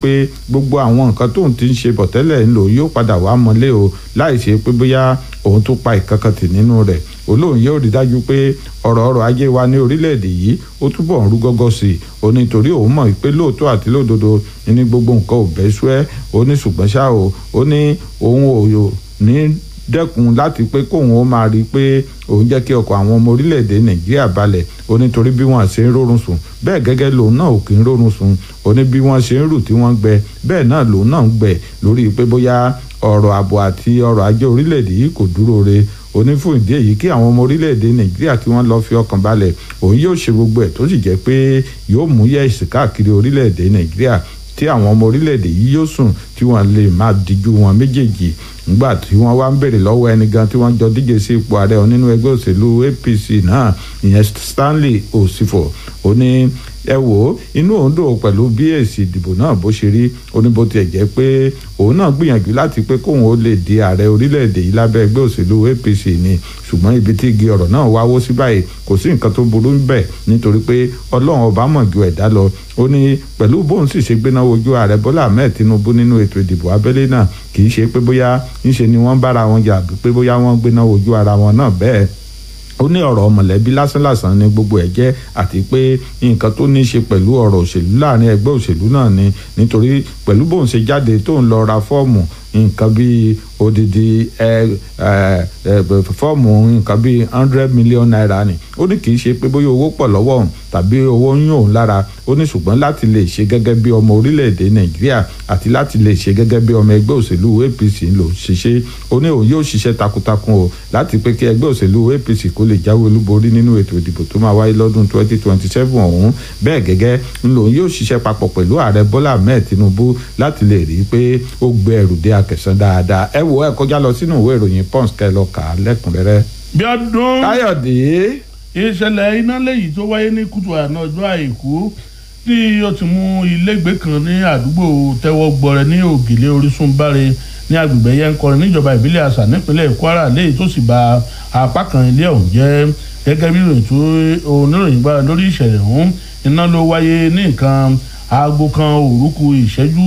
pé gbogbo àwọn nǹkan tóun ti ń ṣe bọ̀ tẹ́lẹ̀ ń lò yóò padà wá mọ́lé o láì ṣe pé bóyá òun tó pa ìkankan tì nínú rẹ̀ olóhùn yóò rí dájú pé ọ̀rọ̀ ọrọ̀ ajé wa ní orílẹ̀-èdè yìí ó túbọ̀ ń rú gọ́gọ́ sí i ó ní torí òun mọ̀ pé lóòótọ́ àti lódodo ní gbogbo nǹkan ò bẹ́ sú ẹ́ ó ní ṣùgbọ́n ṣá o ó ní òun ò ní dẹ́kun láti pé kóun ó máa rí i pé òun jẹ́ kí ọkọ̀ àwọn ọmọ orílẹ̀-èdè nàìjíríà balẹ̀ ó ní torí bí wọ́n ṣe ń rórun sùn bẹ́ẹ̀ gẹ́gẹ́ lòun náà ò kì í rórun sùn ó ní bí wọ́n ṣe ń rù tí wọ́n gbẹ bẹ́ẹ̀ náà lòun náà ń gbẹ lórí pé bóyá ọ̀rọ̀ ààbò àti ọrọ̀ ajé orílẹ̀-èdè yìí kò dúró re ó ní fún ìdí èyí kí àwọn ọmọ orílẹ̀-èdè nàìjíríà kí wọ́n lọ fi ọkàn balẹ̀ òun yóò ṣe gbogbo ẹ̀ tó sì jẹ́ pé yóò mú yẹ̀sì káàkiri orílẹ̀-èdè nàìjíríà tí àwọn ọmọ orílẹ̀-èdè yìí yóò sùn tí wọ́n lè máa díjú wọn méjèèjì nígbà tí wọ́n wá ń béèrè lọ́wọ́ ẹni gan tí wọ́n jọ díje sí ipò ààrẹ nínú ẹgbẹ́ òṣèlú APC náà ìyẹn Stanley Osifo ó ní ẹ wò ó inú òun dùn pẹ̀lú bí èsì ìdìbò náà bó ṣe rí ó ní bó tiẹ̀ jẹ́ pé òun náà gbìyànjú láti pé kóun ó lè di ààrẹ orílẹ̀-èdè yìí lábẹ́ ẹgbẹ́ òṣèlú APC ni ṣùgbọ́n ibi tí igi ọ̀rọ̀ náà wáwó sí báyìí kò sí nǹkan tó burú bẹ̀ nítorí pé ọlọ́run ọba mọ̀ ju ẹ̀dá lọ ó ní pẹ̀lú bóun sì ṣe gbéná wojú ààrẹ Bọ́lá Ahmed Tinubu nínú ètò ìdìbò abẹ́lé náà kì í ṣe pé bóyá ńṣe ni wọ́n bára wọn jà pé bóyá wọ́n gbéná wojú ara wọn náà bẹ́ẹ̀ ó ní ọ̀rọ̀ mọ̀lẹ́bí lásánlàsán ni gbogbo ẹ̀ jẹ́ àti pé nǹkan tó ní í ṣe pẹ̀lú ọ̀rọ̀ òṣèlú láàrin ẹgbẹ́ òṣèlú náà ni nítorí pẹ̀lú bóun ṣe jáde tó ń lọ ra fọ́ọ̀mù nǹkan bíi odidi ẹ ẹ fọ́ọ̀mù nǹkan bíi hundred million naira ni ó ní kì í ṣe pé bóyá owó pọ̀ lọ́wọ́ òun tàbí owó ń yún òun lára ó ní ṣùgbọ́n láti lè ṣe gẹ́gẹ́ bí ọmọ orílẹ̀-èdè nàìjíríà àti láti lè ṣe gẹ́gẹ́ bí ọmọ ẹgbẹ́ òṣèlú APC ń lò ṣiṣẹ́ ó ní òun yóò ṣiṣẹ́ takuntakun o láti pé kí ẹgbẹ́ òṣèlú APC kó lè jáwé olúborí nínú ètò ìdìbò tó máa wáyé lọ́dún twenty twenty seven ọ̀hún bẹ́ẹ̀ gẹ́gẹ́ ń lòun yóò ṣiṣẹ́ papọ̀ pẹ̀lú ààrẹ Bọ́lá Ahmed Tinubu láti lè rí i pé ó gbé ẹrù dé akẹ̀sán dáadáa ẹ wo ẹ kọjá lọ sínú ìwé ìròyìn Punch kẹ́ lọ kà á lẹ́kùnrẹ́rẹ́. bí ọdún Káyọ̀dé ìṣẹ̀lẹ̀ iná lẹ́yìn tó wáyé ní kùtù àná ọjọ́ àìkú tí ó ti mú ilégbé kan ní àdúgbò tẹ́wọ́ gbọrẹ ní ògìlẹ̀ orísun báre ní agbègbè yẹn ń kọrin níjọba ìbílẹ̀ àṣà nípínlẹ̀ Kwara léyìí tó sì bà apá kan ilé ọ̀hún jẹ́ gẹ́gẹ́ bí ìròyìn tó oníròyìn gbára lórí ìṣẹ̀lẹ̀ ọ̀hún iná ló wáyé ní nǹkan aago kan òrùkù ìṣẹ́jú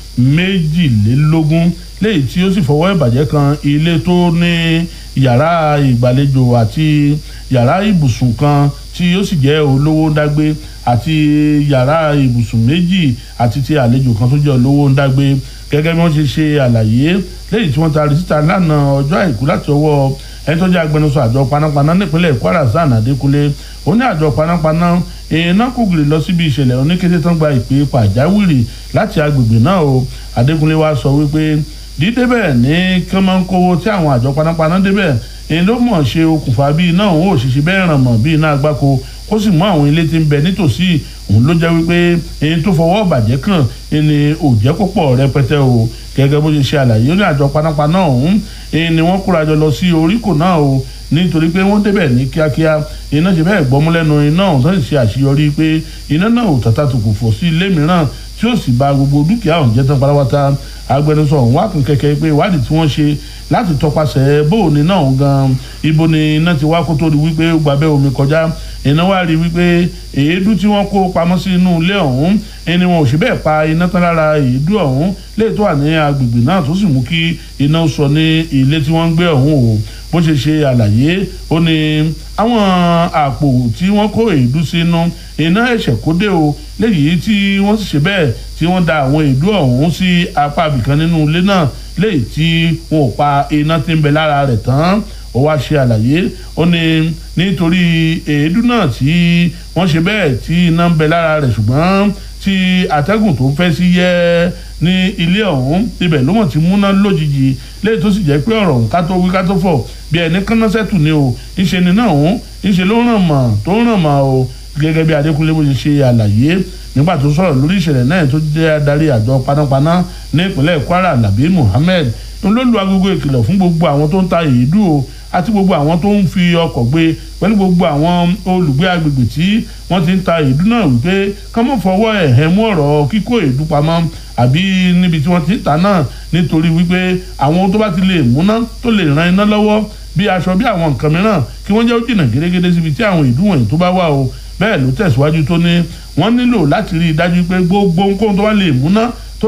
méjìlélógún léyìí tí ó sì fọwọ́ ìbàjẹ́ kan ilé tó ní yàrá ìgbàlejò àti yàrá ibùsùn kan tí ó sì jẹ́ olówó ńdágbé àti yàrá ibùsùn méjì àti ti àlejò kan tó jẹ́ olówó ńdágbé gẹ́gẹ́ bí wọ́n ṣe ṣe àlàyé léyìí tí wọ́n taari síta lánàá ọjọ́ àìkú láti ọwọ́ ẹni tó jẹ́ agbẹnusọ àjọ panápaná nípínlẹ̀ Kwara Zan Adékúnlé ó ní àjọ panápaná iná kò gìrì lọ síbi ìṣẹ̀lẹ̀ oníkété tán gba ìpè pàjáwìrì láti agbègbè náà o Adékúnlé wá sọ wípé dídébẹ̀ ní kánmọ́nkówó tí àwọn àjọ panápaná débẹ̀ èyí ló mọ̀ ṣe okùnfà bí iná òun ò ṣiṣẹ́ bẹ́ẹ̀ ràn mọ́ bí iná agbáko ó sì mú àwọn ilé tí ń bẹ nítòsí òun ló jẹ́ wípé èyí tó fọwọ́ bàjẹ́ kàn ẹni ò jẹ́ kó pọ̀ rẹpẹtẹ o gẹ́gẹ́ bó ṣe ṣe àlàyé ó ní àjọ panápaná ọ̀hún èyí ni wọ́n kórajọ lọ sí oríkò náà o nítorí pé wọ́n débẹ̀ ní kíákíá iná ṣe bẹ́ẹ̀ gbọ́múlẹ́nu iná ọ̀hún tó sì ṣe àṣeyọrí pé iná náà ò tàtà tó kò fò sí ilé mìíràn tí ó sì bà gbogbo dúkìá ọ̀hún jẹ́ tán pátápátá agbẹnusọ ọ̀hún wá kún kẹ̀kẹ́ pé ìwádìí tí wọ́n ṣe láti tọpasẹ̀ bóòní náà gan ibo ni iná ti wá kó tó di wípé ó gbàbẹ́ omi kọjá iná wá rí wípé èédú tí wọ́n kó pamọ́ sí inú ilé ọ̀hún ẹni wọn ò sì bẹ́ẹ̀ pa iná tán lára èédú ọ̀hún léè tó wà ní agbègbè náà tó sì mú kí iná sọ ní ilé tí wọ́n ń gbé ọ̀hún o bó ṣe ṣe àlàyé ó ní àwọn àpò tí wọ́n kó èédú sínú iná ẹ̀ṣẹ̀ kó dé o léyìí tí wọ́n sì ṣe bẹ́ẹ̀ tí wọ́n da àwọn èédú ọ̀hún sí apá ibìkan nínú ilé náà léyìí tí wọn ò pa iná tí ń bẹ lára rẹ̀ tán ó wá ṣe àlàyé ó ní nítorí èédú náà tí wọ́n ṣe bẹ́ẹ̀ tí iná ń bẹ lára rẹ̀ ṣùgbọ́n tí atẹ́gùn tó ń fẹ́ sí yẹ́ ní ilé ọ̀hún ibẹ̀ ló mọ̀ tí múná lójijì léyìí tó sì jẹ́ pé ọ̀rọ̀ ká tó wí ká tó fọ̀ bí ẹni kánnáṣẹ́tù ni o ńṣe ni náà ọ̀hún ńṣe ló ràn mọ́ tó ràn mọ́ o gẹ́gẹ́ bí Adékúnlé bó ṣe ṣe àlàyé nígbà tó sọ̀rọ̀ lórí ìṣẹ̀lẹ̀ náà tó jẹ́ adarí àjọ panápaná ní ìpínlẹ̀ Kwara Labi Muhammed ló lu agogo ìkìlọ̀ fún gbogbo àwọn tó ń ta èédú o àti gbogbo àwọn tó ń fi ọkọ̀ gbé pẹ̀lú gbogbo àwọn olùgbé agbègbè tí wọ́n ti ń ta èédú náà wípé kán mọ̀ fọwọ́ ẹ̀hẹ́ mú ọ̀rọ̀ kíkó èédú pamọ́ àbí níbi tí wọ́n ti ń ta náà nítorí wípé àwọn tó bá ti lè múná tó lè ran iná lọ́wọ́ bí aṣọ bí àwọn nǹkan mìíràn kí wọ́n jẹ́ ó jìnnà gẹ́gẹ́dẹ́ síbi tí àwọn èédú wọ̀nyí tó bá wà o bẹ́ẹ̀ ló tẹ̀síwájú tó ní wọ́n nílò láti rí i dájú pé gbogbo nǹkan tó bá lè múná